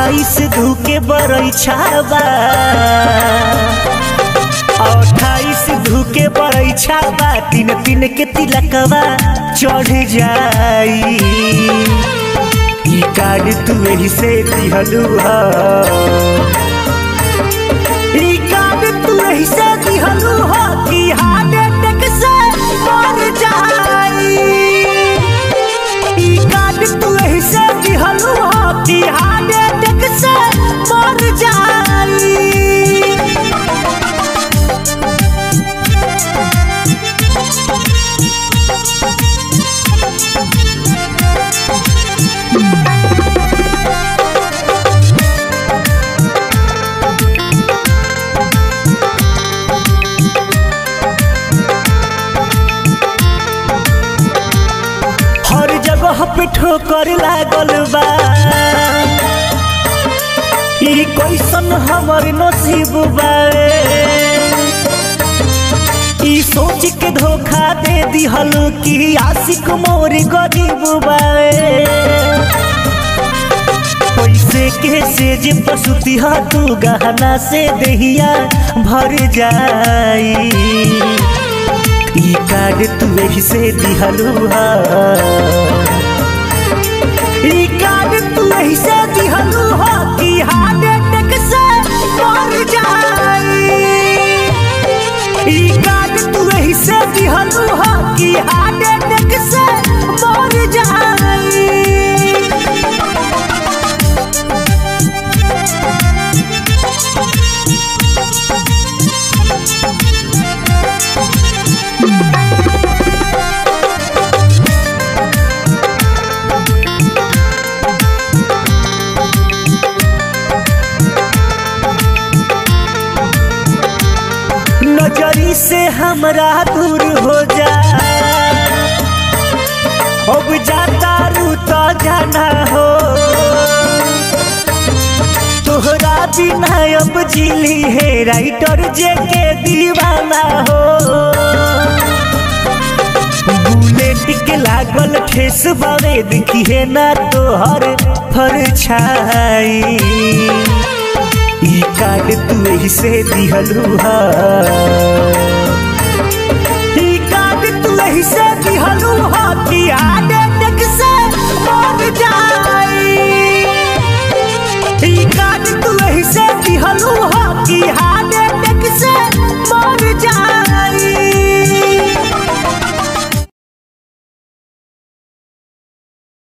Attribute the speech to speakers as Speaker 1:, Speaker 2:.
Speaker 1: अट्ठाईस धूके बरैछाबा अट्ठाईस धूके बरैछाबा तीन तीन के तिलकवा चढ़ जाई ई कार्ड तू एही से दिहलू ह ई कार्ड तू एही से दिहलू ह कि हार्ट अटैक से मर जाई ई कार्ड तू एही से दिहलू ह कि हार्ट अटैक से मर जाई हर जगह पे ठोकर लागल बा ई कैसन हमर नसीब बा ई सोच के धोखा दे दिहल कि आशिक मोर गरीब बा पैसे के सेज पसुती हा तू गहना से दहिया भर जाई ई कार्ड तू एही से दिहलू हा ई कार्ड तू एही से दिहलू हा कि हार्ट अटैक से मर जाई ई कार्ड तू एही से दिहलू हा कि हार्ट अटैक से मर जाई नजरी से हमरा दूर हो जा अब जाता रू तो जाना हो तोहरा बिना अब जिली है राइटर जे के दीवाना हो बुलेट के लागल ठेस बावे दिखी है ना तोहर फरछाई ई कार्ड तू एही से दिहलू हा ई कार्ड तू एही से दिहलू हा कि हार्ट अटैक से मर जाई ई कार्ड तू एही से दिहलू हा